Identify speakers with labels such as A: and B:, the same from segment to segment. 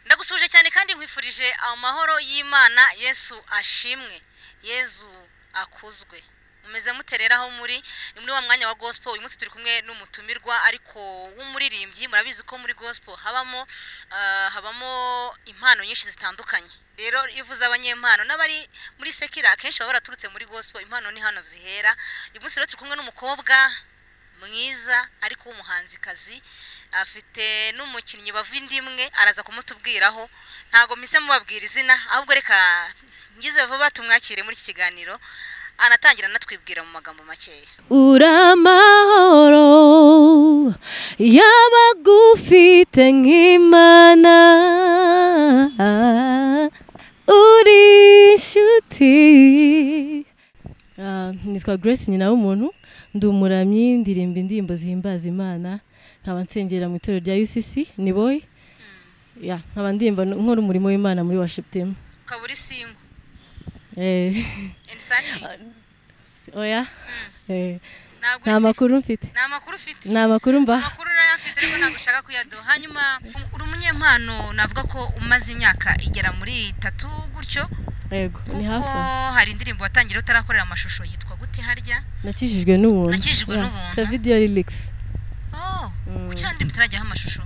A: ndagusuhuje cyane kandi nkwifurije amahoro y'imana yesu ashimwe yesu akuzwe mumeze muterera aho muri ni muri wa mwanya wa gospel uyu munsi turi kumwe n'umutumirwa ariko w'umuririmbyi murabizi ko muri gospel habamo ah, habamo impano nyinshi zitandukanye rero iyo uvuze abanyempano n'abari muri sekira akenshi baba baraturutse muri gospel impano ni hano zihera uyu munsi rero turi kumwe n'umukobwa mwiza ariko w'umuhanzikazi afite n'umukinnyi bava indi imwe araza kumutubwiraho ntabwo mpise mubabwira izina ahubwo reka ngize vuba tumwakire muri iki kiganiro anatangira anatwibwira mu magambo makeya
B: uramahoro y'abagufite nk'imana uri inshuti Ah, nitwa grace nyina w'umuntu ndi umuramyi ndirimba indirimbo zihimbaza imana nkaba nsengera mu itorero rya ucc ni boy Ya, nkaba ndirimba n- nkora umurimo w'imana muri worship team
A: ukaba uri singo
B: Eh,
A: enisaci
B: oya Eh,
A: ntabwo
B: nta
A: uri singo
B: makuru mfite
A: nta makuru ufite
B: nta makuru mba
A: amakuru urayafite ariko ntabwo ushaka kuyaduha hanyuma um- uri umunyempano navuga ko umaze imyaka igera muri itatu gutyo
B: yego ni
A: kuko
B: hafi aho.
A: hari indirimbo watangira utarakorera amashusho yitwa gute harya
B: nakijijwe n'ubuntu
A: Nakijijwe
B: Ya,
A: n'ubuntu.
B: David Yolix
A: Oh,
B: Mm.
A: kuki nta ndirimbo itarajyaho amashusho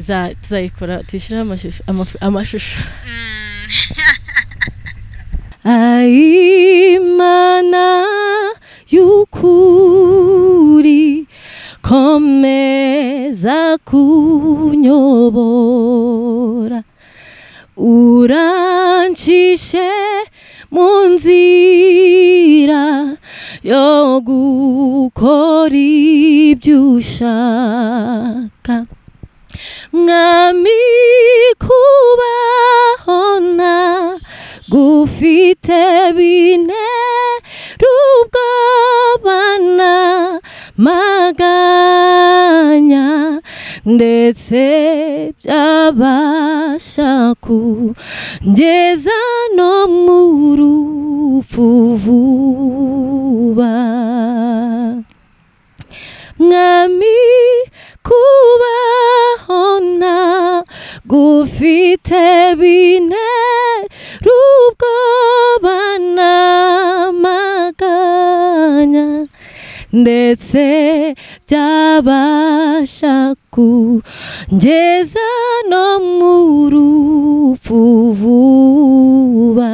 B: Za- tuzayikora tuyishyiraho amashusho- amaf- amashusho
A: Mm.
B: Aimana y'ukuri komeza kunyobora urancishe mu nzira yo gukora ibyo ushaka mwami kubahona gufite bine rubwabana maganya ndetse byabasha kungeza no mu rupfu vuba mwami kubahona gufite bine rubwobana maganya ndetse byabasha kungeza no mu rupfu vuba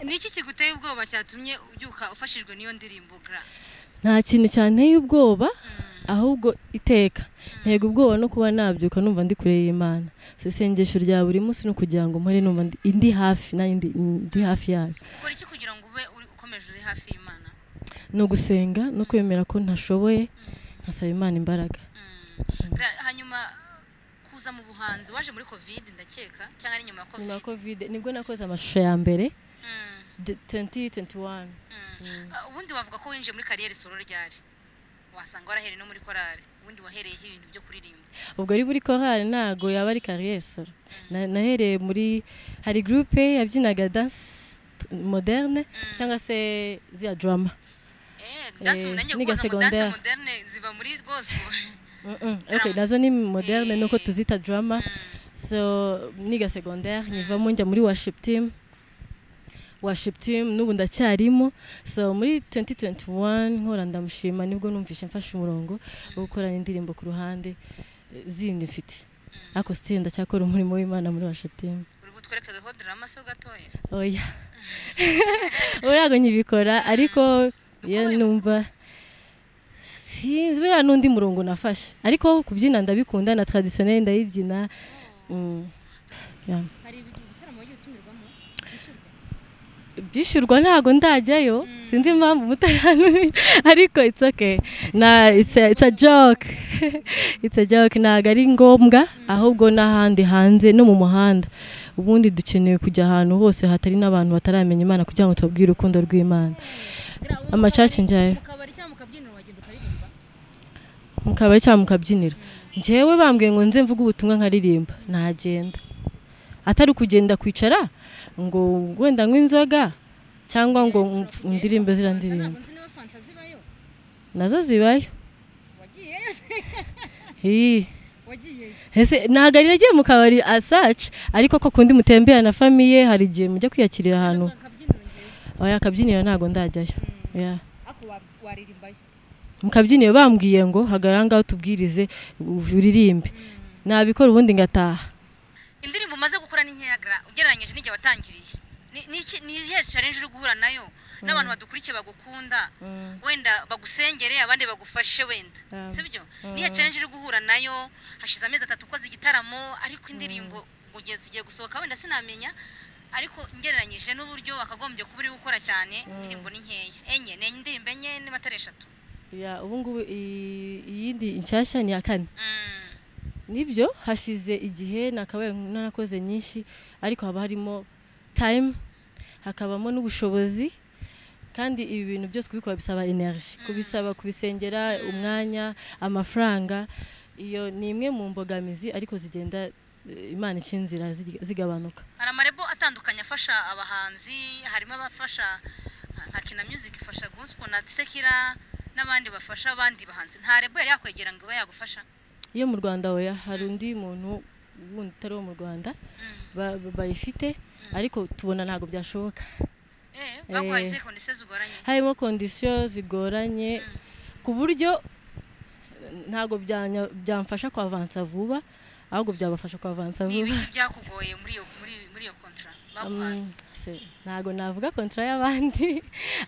A: ni iki kiguteye ubwoba cyatumye ubyuka ufashijwe n'iyo ndirimbo gra
B: nta kintu cyanteye ubwoba ahubwo iteka ntego ubwoba no kuba nabyuka numva ndi kure y'imana so isengesho rya buri munsi ni ukugira ngo mpore numva ndi- ndi hafi nanjye ndi- ndi hafi yayo
A: ukora iki kugira ngo ube uri- ukomeje uri hafi y'imana
B: ni ugusenga no kwemera ko ntashoboye nkasaba imana imbaraga
A: Mm. Gra, hanyuma kuza mu buhanzi waje muri covid ndakeka cyangwa ari nyuma ya covid
B: nyuma ya kovide nibwo nakoze amashusho ya mbere
A: Mm,
B: de- 2021
A: mm. Ah, ubundi wavuga ko winjiye muri kariyeri solo ryari wasanga warahereye no muri korari ubundi wahereyeho ibintu byo kuririmba
B: ubwo ari muri korali ntago yaba ari kariyeri solo Na- nahereye muri hari gurupe yabyinaga danse moderne cyangwa se ziya drama
A: eh danse
B: Eh,
A: nanjye
B: niga
A: kuza mu danse
B: secondaire.
A: moderne ziba muri gospel
B: Mm-mm. okay nazo ni moderne nuko tuzita drama so niga secondaire nyivamo njya muri worship team worship team n'ubu ndacyarimo so muri 2021 nkora ndamushima nibwo numvishe mfashe umurongo wo gukora indirimbo ku ruhande eh, zindi mfite ariko still ndacyakora umurimo w'imana muri worship team
A: uri butwerekeho drama se gatoya
B: oya urago nyibikora ariko iyo
A: Ukomeye
B: numva sinzi buriya n'undi murongo nafashe ariko kubyina ndabikunda na traditionnel ndayibyina mm. yeah.
C: hari ibitaramo wagiye utumirwamo byishyurwa
B: byishyurwa ntabwo ndajyayo sinzi impamvu mutarani ariko it's okay na it's a, it's a joke it's a joke ntabwo ari ngombwa ahubwo n'ahandi hanze no mu muhanda ubundi dukeneye kujya ahantu hose hatari n'abantu bataramenya imana kugira ngo tubabwire urukundo rw'imana Amacaca njyayo.
C: mu kabari cyangwa mu kabyiniro wagenda ukaririmba
B: mukaba cyangwa mukabyinira njyewe bambwiye ngo nze mvuge ubutumwa nkaririmba nagenda atari kugenda kwicara ngo wenda nk'inzoga cyangwa ngo mf- ndirimbe ziriya ndirimbo
C: ntabwo nzi niba fanta zibayo
B: nazo zibayo
C: wagiyeyo se
B: Hi,
C: wagiyeyo
B: ese ntabwo ari nagiye mu kabari asaci ariko ko kundi mutembera na famiye hari igihe mujya kwiyakirira ahantu
C: Ntabwo akabyiniro ngewe
B: oya akabyiniro ntabwo ndajyayo Yeah.
C: ako wa- waririmbayo
B: mu kabyiniro bambwiye ngo hagarara ngaho tubwirize uririmbe nabikora ubundi ngataha
A: indirimbo umaze gukora ni nkeya gra ugereranyije n'igihe watangiriye Ni- ni iki- ni iyihe challenge uri guhura nayo n'abantu badukurikiye bagukunda wenda bagusengere abandi bagufashe wenda
B: Yeah.
A: sibyo niyihe challenge uri guhura nayo hashize amezi atatu ukoze igitaramo ariko indirimbo kugeza igiye gusohoka wenda sinamenya ariko ngereranyije n'uburyo wakagombye kuba uri gukora cyane indirimbo ni nkeya enye ni indirimbo enye n'amatara eshatu
B: Ya, ubu ngubu iyi- iyindi nshyashya ni iya kane
A: Mm.
B: nibyo hashize igihe nakabaye narakoze nyinshi ariko haba harimo time hakabamo n'ubushobozi kandi ibi bintu byose kubikora bisaba energy kubisaba kubisengera umwanya amafaranga iyo ni imwe mu mbogamizi ariko zigenda eh, imana ica inzira zig- zigabanuka
A: hari amarebo atandukanye afasha abahanzi harimo abafasha nka- nka kina music ifasha gospel na sekira n'abandi bafasha abandi bahanzi nta rebo yari yakwegera ngo ibe yagufasha
B: iyo mu rwanda oya hari undi muntu wundi utari uwo mu rwanda ba- ba- bayifite ariko tubona ntabwo byashoboka
A: Eh, baguhaye
B: Eh.
A: izihe kondisiyo zigoranye
B: harimo kondisiyo zigoranye ku buryo ntabwo byanya- byamfasha kwavansa vuba ahubwo byabafasha kwavansa
A: ni
B: vuba
A: ibiki byakugoye muri iyo muri iyo- muri iyo kontra baguhaye
B: Um, se- ntabwo navuga kontra y'abandi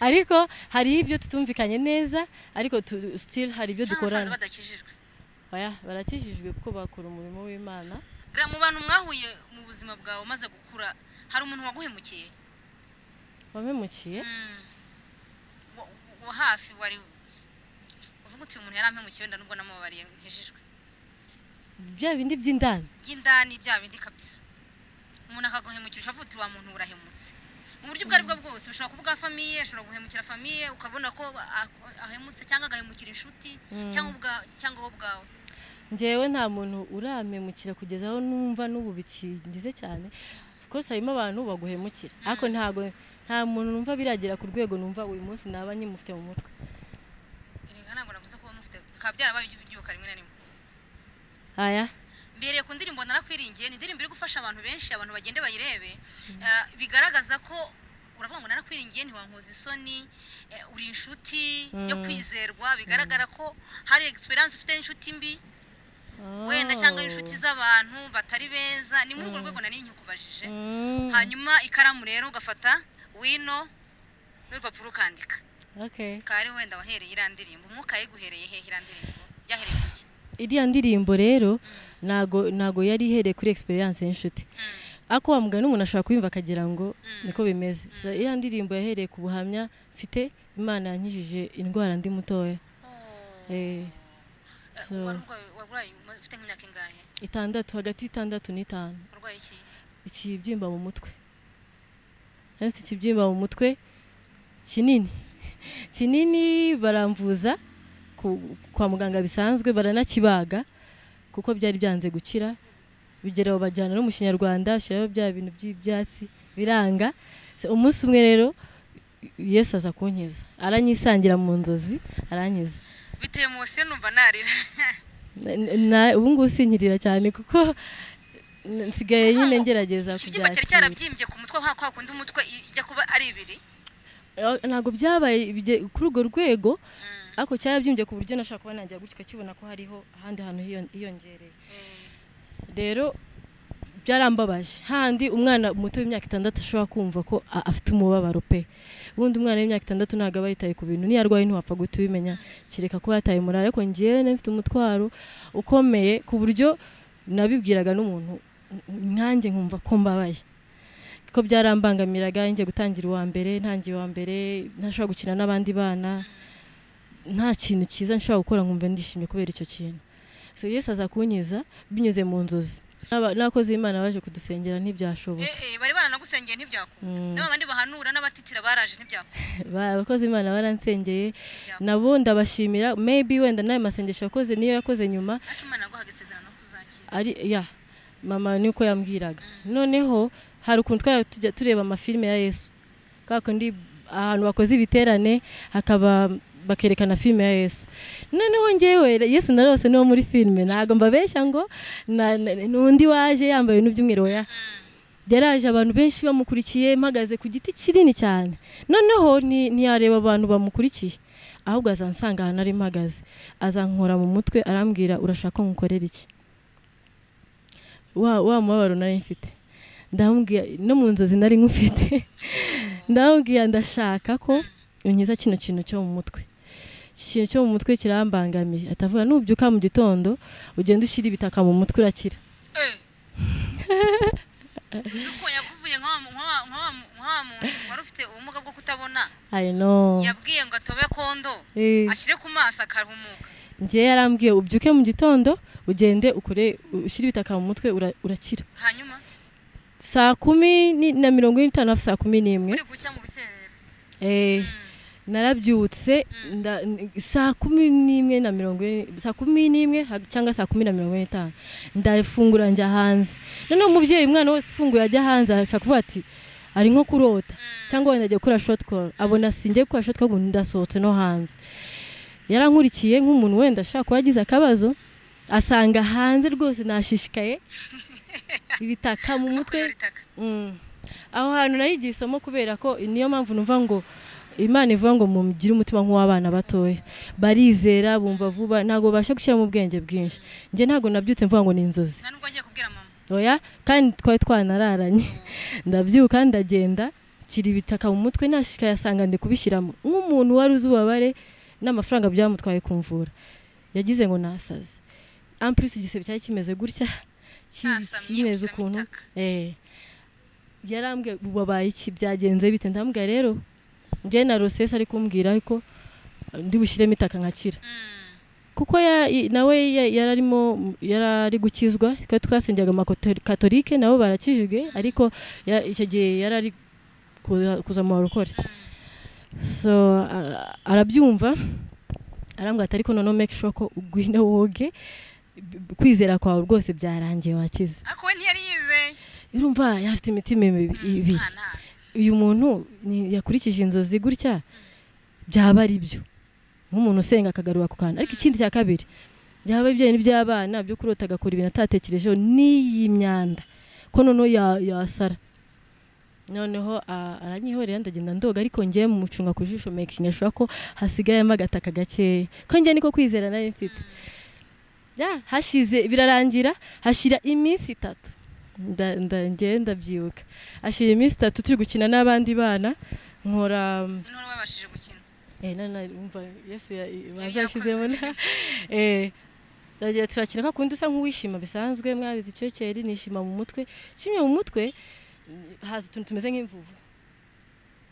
B: ariko hari ibyo tutumvikanye neza ariko tu- still hari ibyo
A: cyangwa usanze
B: dukorana
A: badakijijwe
B: Oya, barakijijwe kuko bakora umurimo w'imana
A: Gra- mu bantu mwahuye mu buzima bwawe umaze gukura hari umuntu waguhemukiye
B: wamemukiye
A: Mm. Wa- wa hafi wari uvuga uti uyu muntu yari ampemukiye wenda nubwo namubabariye nkijijwe
B: bya bindi by'indani
A: by'indani bya bindi kabisa umuntu akaguhemukira ukavuga uti wa muntu urahemutse mu buryo ubwo aribwo bwose bushobora kuba ubwa famiye ashobora guhemukira famiye ukabona ko a- ahemutse cyangwa agahemukira inshuti cyangwa ubwa- cyangwa wowe ubwawe
B: njyewe nta muntu uramemukira kugeza aho numva n'ubu bikingize cyane of course harimo abantu baguhemukira ariko ntabwo nta muntu numva biragera ku rwego numva uyu munsi naba nyimufite mu mutwe
A: erega ntabwo navuze ko mufite bikaba byarabaye ibyo byuka rimwe na rimwe
B: aya
A: mbereye ku ndirimbo narakwiringiye ni indirimbo iri gufasha abantu benshi abantu bagende bayirebe Eh, bigaragaza ko uravuga ngo narakwiringiye ntiwankoza isoni eh, uri inshuti yo kwizerwa bigaragara ko hari egisperiyanse ufite inshuti mbi wenda cyangwa inshuti z'abantu batari beza ni muri urwo rwego nari nkikubajije
B: Mm,
A: hanyuma ikaramu rero ugafata wino n'urupapuro ukandika
B: okay.
A: ukaba ari wenda wahereye iriya ndirimbo umwuka yiguhereye hehe iriya ndirimbo byahereye ku ki
B: iriya ndirimbo rero ntago ntago yari ihereye kuri experience y'inshuti ako wa mugani umuntu ashobora kuyumva akagira ngo niko bimeze So, iriya ndirimbo yahereye ku buhamya mfite imana yankijije indwara ndi mutoya
A: Oh.
B: eh,
A: Eh,
B: so-
A: wari urwaye- warwaye uma- ufite nk'imyaka ingahe
B: itandatu hagati y'itandatu n'itanu
A: warwaye iki
B: ikibyimba mu mutwe Nari mfite ikibyimba mu mutwe kinini kinini baramvuza ku- kwa muganga bisanzwe baranakibaga kuko byari byanze gukira bigeraho bajyana no mu kinyarwanda bashyiraho bya bintu by'ibyatsi biranga Se- umunsi umwe rero yesu aza kunkiza aranyisangira mu nzozi arankiza
A: biteye munsi numva narira
B: Na- na- ubu ngubu sinkirira cyane kuko n- nsigaye nyine ngerageza
A: ikibyimba cyari
B: kubyakira
A: cyarabyimbye ku mutwe kwa kwa kundi umutwe i- ijya kuba ari ibiri
B: Eh, ntabwo byabaye bige- kuri urwo rwego ariko cyarabyimbye ku buryo nashaka kuba najya gutyo kibona ko hariho ahandi hantu hiyon- hiyongereye rero byarambabaje handi umwana muto w'imyaka itandatu ashobora kumva ko a- afite umubabaro pe ubundi umwana w'imyaka itandatu ntabwo aba yitaye ku bintu niyo arwaye ntiwapfa guhita ubimenya kereka ko yataye umurara ariko ngewe nari mfite umutwaro ukomeye ku buryo nabibwiraga n'umuntu nkanjye nkumva ko mbabaye ko byarambangamiraga njye gutangira uwa mbere ntangiye uwa mbere ntashobora gukina n'abandi bana nta kintu cyiza nshobora gukora nkumva ndishimye kubera icyo kintu so yesu aza kunkiza binyuze mu nzozi N'aba- n'abakozi b'imana baje kudusengera ntibyashoboka
A: Eh, eh, bari baranagusengeye ntibyakunda n'aba bandi bahanura n'abatitira baraje ntibyakunda
B: Ba- abakozi b'imana baransengeye nabo ndabashimira maybe wenda n'ayo masengesho yakoze niyo yakoze nyuma
A: ariko imana yaguhaga isezerano ko uzakira
B: ari ya mama niko yambwiraga noneho hari ukuntu twari tujya tureba amafilime ya yesu kwa kundi ahantu bakoze ibiterane hakaba bakerekana filime ya yesu noneho ngewe yesu narose niwo muri filime ntabwo mbabeshya ngo na- na- n'undi waje yambaye ibintu by'umweru oya yaraje abantu benshi bamukurikiye mpagaze ku giti kinini cyane noneho ni- ntiyareba abantu bamukurikiye ahubwo azansanga ahantu ari mpagaze azankora mu mutwe arambwira urashaka ko nkukorera iki wa wa mubabaro nari mfite ndamubwira no mu nzozi nari nkufite ndamubwira ndashaka ko unkiza kino kintu cyo mu mutwe iki kintu cyo mu mutwe kirambangamiye atavuga nubyuka mu gitondo ugenda ushyira ibitaka mu mutwe urakira
A: uko yakuvuye nk'wa nk'wa- nk'wa- nk'wa muntu wari ufite ubumuga bwo kutabona
B: I know
A: yabwiye ngo atobe kondo
B: Eh.
A: ashyire ku maso akarumuka
B: njyewe yarambwiye ubyuke mu gitondo ugende ukore ushyire ibitaka mu mutwe ura- urakira
A: hanyuma
B: saa kumi ni- na mirongo ine n'itanu hafi saa kumi n'imwe
A: uri gushya mu rukerera
B: Eh, narabyutse nda- n- saa kumi n'imwe na mirongo ine saa kumi n'imwe ha- cyangwa saa kumi na mirongo ine n'itanu ndafungura njya hanze noneho umubyeyi umwana wese ufunguye ajya hanze ashaka kuvuga ati ari nko kurota cyangwa wenda agiye gukora shoti koru abona singiye gukora shoti koru ndasohotse no hanze yarankurikiye nk'umuntu wenda ashobora kuba agize akabazo asanga hanze rwose nashishikaye ibitaka mu mutwe
A: kuyora itaka
B: Mm. aho hantu nayigiye isomo kubera ko niyo mpamvu numva ngo imana ivuga ngo mugire umutima nk'uw'abana batoya barizera bumva vuba ntabwo babasha gushyiramo ubwenge bwinshi njye ntabwo nabyutse mvuga ngo ni inzozi
A: nta nubwo agiye kubwira mama
B: oya kandi twari twanararanye ndabyuka ndagenda nshyira ibitaka mu mutwe nashikaye asanga ndi kubishyiramo nk'umuntu wari uzi ububabare n'amafaranga byamutwaye kumvura yagize ngo nasaze ampulisi igisebe cyari kimeze gutya ki-
A: ntasamye
B: kimeze
A: ushyiramo
B: ukuntu
A: itaka
B: Eh. yarambwiye ubu wabaye iki byagenze bite ndambwira rero njye na rosesi ari kumbwira ariko ndi bushyiremo itaka nkakira
A: Mm.
B: kuko ya- i- nawe ya- yararimo yarari gukizwa twari twasengaga amakatolike nabo barakijijwe ariko ya- icyo gihe yarari kuza mu barokore so a- arabyumva arambwira ati ariko noneho make sure ko ugwina woge b- kwizera kwawe rwose byarangiye wakize
A: ariko we ntiyari yizeye
B: urumva yafite imitima ibi- ibiri
A: nta nta
B: uyu muntu ni- yakurikije inzozi gutya byaba ari byo nk'umuntu usenga akagarura ku kantu ariko ikindi cya kabiri byaba ibijyanye n'iby'abana byo kurota agakora ibintu atatekerejeho n'iyi myanda ko noneho ya- yasara noneho a- aranyihorera ndagenda ndoga ariko njye mucunga ku jisho making ashobora ko hasigayemo agataka gakeya ko njye niko kwizera nari mfite Ya, hashize birarangira hashira iminsi itatu nda, nda, njye ndabyibuka hashira iminsi itatu turi gukina n'abandi bana nkora um,
A: intore babashije gukina
B: eh, nana umva yesu ya- i-
A: Yari
B: bazashyizemo
A: yakoze.
B: na- eh ndagira turakina ka kundi usa nk'uwishima bisanzwe mwabizi icyokeri nishima mu mutwe nshimye mu mutwe haza utuntu tumeze nk'imvuvu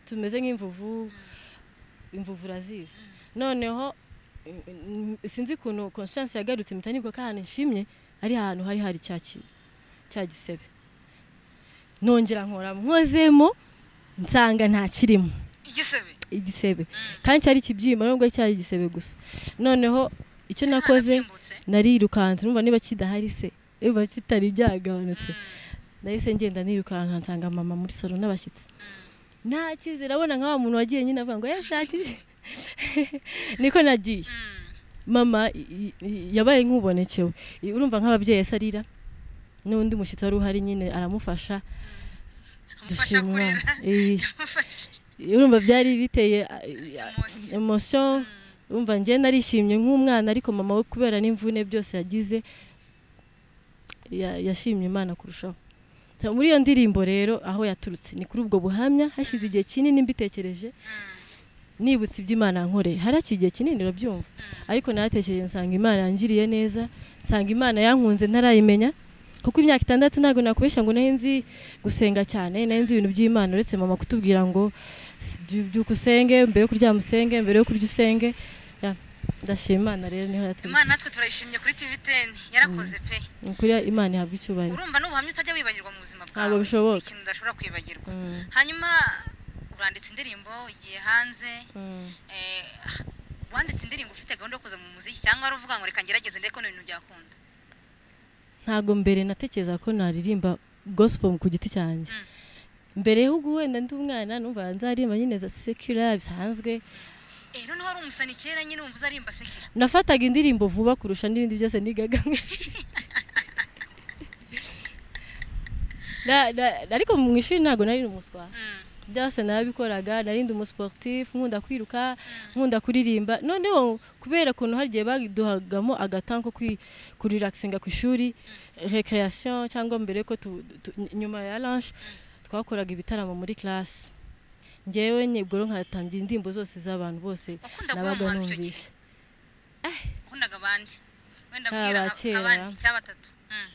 B: tumeze nk'imvuvu imvuvu urazizi noneho n- n- sinzi ukuntu conscience yagarutse mpita nibuka ko ahantu nshimye ari ahantu hari hari cya kintu cya gisebe nongera nkora nkozemo nsanga ntakirimo
A: igisebe
B: igisebe kandi cyari ikibyimba nubwo cyari igisebe gusa noneho icyo
A: Nta
B: nakoze
A: nabyimbutse.
B: narirukanze numva niba kidahari se niba kitari byagabanutse nahise ngenda nirukanka nsanga mama muri salo n'abashyitsi nta cyizere abona nka wa muntu wagiye nyine avuga ngo yashakije niko nagiye
A: Mm.
B: mama i- i- yabaye nk'ubonekewe I- urumva nk'ababyeyi ese arira n'undi mushyitsi wari uhari nyine aramufasha
A: amufasha
B: dushima
A: kurera
B: Imana. Eh,
A: amufasha
B: urumva byari biteye a- a-
A: Emotion.
B: emotion urumva njye narishimye nk'umwana ariko mama we kubera n'imvune byose yagize ya- yashimye imana kurushaho So, muri iyo ndirimbo rero aho yaturutse ni kuri ubwo buhamya hashize igihe kinini mbitekereje nibutse iby'imana nkore haraki igihe kinini urabyumva ariko naratekereje nsanga imana yangiriye neza nsanga imana yankunze ntarayimenya kuko imyaka itandatu ntabwo nakubeshya ngo nari nzi gusenga cyane nari nzi ibintu by'imana uretse mama kutubwira ngo "Si- by- byuka usenge mbere yo kuryama usenge mbere yo kurya usenge Ya, ndashima imana rero niho yaturutse
A: imana natwe turayishimye kuri tv teni yarakoze pe
B: Ni ukuri imana ihabwa icyubahiro
A: urumva n'ubuhamya utajya wibagirwa mu buzima bwawe
B: Ntabwo bishoboka.
A: ikintu udashobora kwibagirwa
B: Mm.
A: hanyuma uranditse indirimbo igiye hanze
B: Mm.
A: eh, wanditse indirimbo ufite gahunda yo kuza mu muziki cyangwa wari uvuga ngo reka ngerageze ndeko n'ibintu byakunda
B: ntabwo mbere natekereza ko naririmba gospel ku giti cyanjye mbere y'uko wenda ndi umwana numva nzaririmba nyine za sekura bisanzwe
A: eh noneho hari umusani kera nyine wumva arimba sekera
B: nafataga indirimbo vuba kurusha n'ibindi byose nigaga Na- na- ariko mu ishuri ntabwo nari umuswa
A: Mm.
B: byose narabikoraga nari ndi umusiporutifu nkunda kwiruka nkunda kuririmba noneho kubera ukuntu hari igihe baduhagamo agatan ko kwi- kurirakisinga ku ishuri recreation cyangwa mbere ko tu- tu- nyuma ya lanche twakoraga ibitaramo muri classe ngewe nyibwo nkatangira indirimbo zose z'abantu bose
A: Ukunda guha
B: nabaga
A: umuhanzi icyo gihe?
B: numvise
A: ukundaga abandi wenda
B: Ah,
A: abwira
B: ba kera.
A: abandi cyangwa batatu Mm.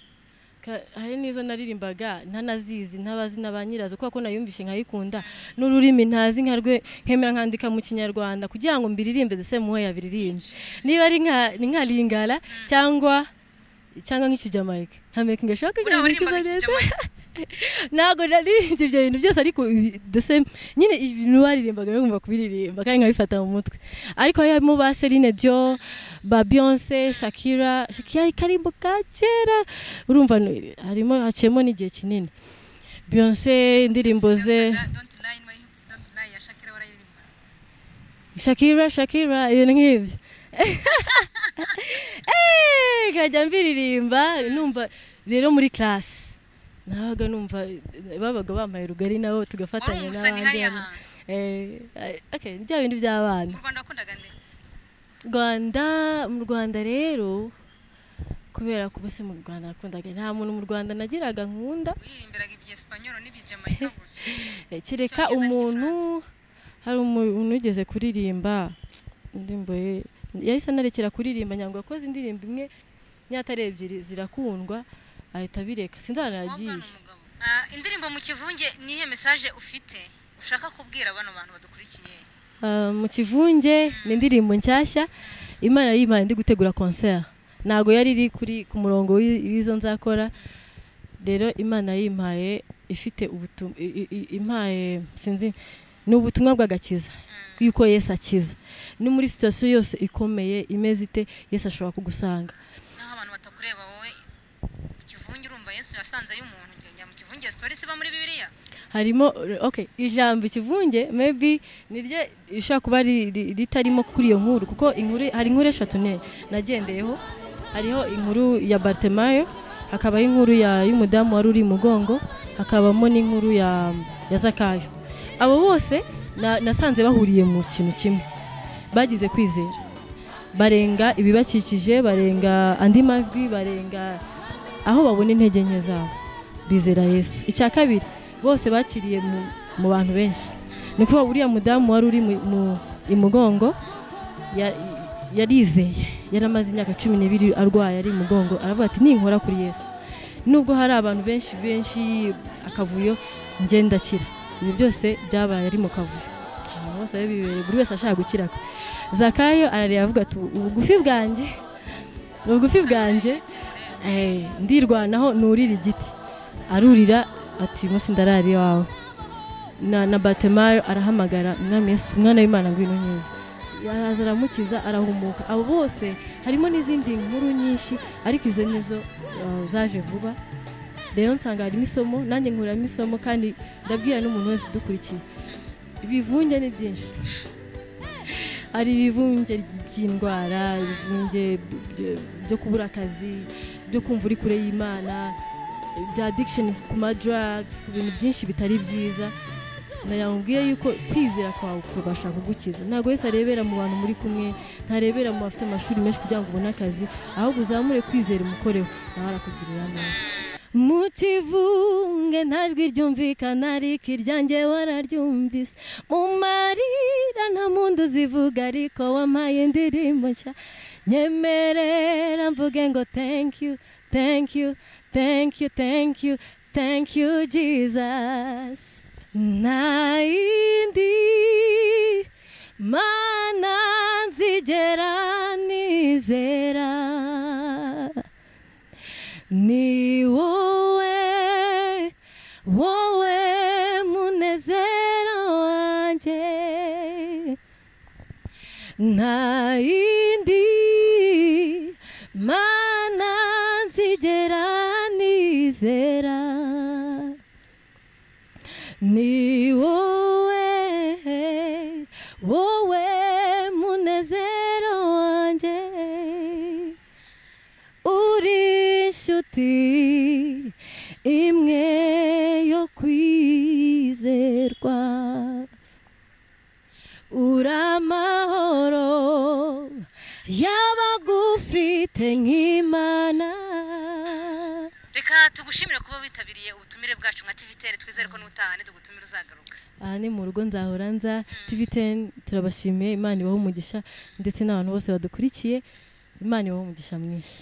B: Ka- hari n'izo naririmbaga ntanazizi ntabazi na ba nyirazo kubera ko nayumvishe nkayikunda n'ururimi ntazi nka rwe nkemera nkandika mu kinyarwanda kugira ngo mbiririmbe ndetse muwe yabiririmbye niba ari nka ni nka lingala cyangwa cyangwa nk'ikijamayika nka making sure ko
A: buriya
B: ibyo bintu
A: waririmbaga iki
B: neza
A: Jamaica?
B: ntabwo naririmbye ibyo bintu byose ariko ibi- ndetse nyine ibintu baririmbaga bagomba kubiririmba kandi nkabifata mu mutwe ariko hari harimo ba Celine Dion ba Beyonce Shakira Shakira ikarimbo ka kera urumva ni- harimo haciyemo n'igihe kinini Beyonce indirimbo ze
A: Don't lie, don't lie, my hips don't lie, ya Shakira warayiririmba.
B: Shakira Shakira ibintu nk'ibyo Eh, nkajya mbiririmba numva rero muri class nabaga numva babaga bambaye rugari nabo
A: wari
B: tugafatanya
A: umusani
B: n'abandi
A: hariya
B: bana-
A: hantu
B: Eh, eh, okay, ni bya bindi by'abana
A: mu rwanda wakundaga nde
B: rwanda mu rwanda rero kubera ko bose mu rwanda nakundaga nta muntu mu rwanda nagiraga nkunda
A: wiririmbiraga ibyesipanyoro n'ibijyamayika gusa
B: Eh, kereka
A: Icyongereza
B: umuntu hari umuntu ugeze kuririmba indirimbo ye yahise anarekera kuririmba nyango yakoze indirimbo imwe nyatare ebyiri zirakundwa ahita abireka
A: umukobwa
B: sinzanagiye
A: n'umugabo Ah, indirimbo mu kivunge nihe mesaje ufite ushaka kubwira bano bantu badukurikiye
B: Ah, mu kivunge ni indirimbo nshyashya imana yimpaye ndi gutegura concert ntabwo yari iri kuri ku murongo w'i- w'izo nzakora rero imana yimpaye ifite ubutumwa impaye sinzi ni ubutumwa bw'agakiza yuko yesu akiza ni muri situwasiyo yose ikomeye imeze ite yesu ashobora kugusanga
A: naho abantu batakureba wowe mu kivunge urumva yesu yasanze y'umuntu njya njya mu kivunge sitori iba muri bibiliya
B: harimo okay ijambo ikivunge maybe niryo ishobora kuba ri- ri- ritarimo kuri iyo nkuru kuko inkuru hari inkuru eshatu ne nagendeyeho hariho inkuru ya Bartemayo hakabaho inkuru ya y'umudamu wari uri i mugongo hakabamo n'inkuru ya ya Zakayo abo bose na- nasanze bahuriye mu kintu kimwe bagize kwizera barenga ibibakikije barenga andi majwi barenga aho babona intege nke zabo bizera yesu icya kabiri bose bakiriye mu, mu bantu benshi ni ukuvuga uriya mudamu wari uri mu- mu- i mugongo ya- yarizeye yari amaze imyaka cumi n'ibiri arwaye ari i mugongo aravuga ati ninkora kuri yesu nubwo hari abantu benshi benshi akavuyo njye ndakira ibyo byose byabaye ari mu kavuyo abantu bose bari bibereye buri wese ashaka gukira kwe zakayo arareba avuga ati ubugufi bwanjye ubugufi bwanjye Eh, ndirwanaho nurira igiti arurira ati umunsi ndarara iwawe na, na batemayo arahamagara umwami yesu umwana w'imana ngwino neza araza aramukiza arahumuka abo bose harimo n'izindi nkuru nyinshi ariko izo nizo uh, zaje vuba rero nsanga harimo isomo nanjye nkuramo isomo kandi ndabwira n'umuntu wese udukurikiye ibivunge ni byinshi hari ibivunge by'indwara ibivunge by- by- byo kubura akazi byo kumva uri kure y'imana bya addiction ku ma drugs ku bintu byinshi bitari byiza nayamubwiye yuko kwizera kwawe kubasha kugukiza ntabwo wese arebera mu bantu muri kumwe ntarebera mu bafite amashuri menshi kugira ngo ubone akazi ahubwo uzamure kwizera umukoreho nawe arakugirira neza mu kivunge nta jwi ryumvikana ariko iryanjye wararyumvise mu marira nta muntu uzivuga ariko wampaye indirimbo nshya nyemerera mvuge ngo thank you thank you thank you thank you thank you jesus nta yindi mana nzigera nizera ni wowe wowe munezero wanjye nta yindi mana nzigera nizera ni wowe wowe n'imwe yo kwizerwa uramahoro y'abagufite nk'imana
A: reka tugushimire kuba witabiriye ubutumire bwacu nka tivitere twizere ko n'utaha ntitugutumire uzagaruka
B: aha ni mu rugo nzahora nza tv teni turabashimiye imana ibaha umugisha ndetse n'abantu bose badukurikiye imana ibaha umugisha mwinshi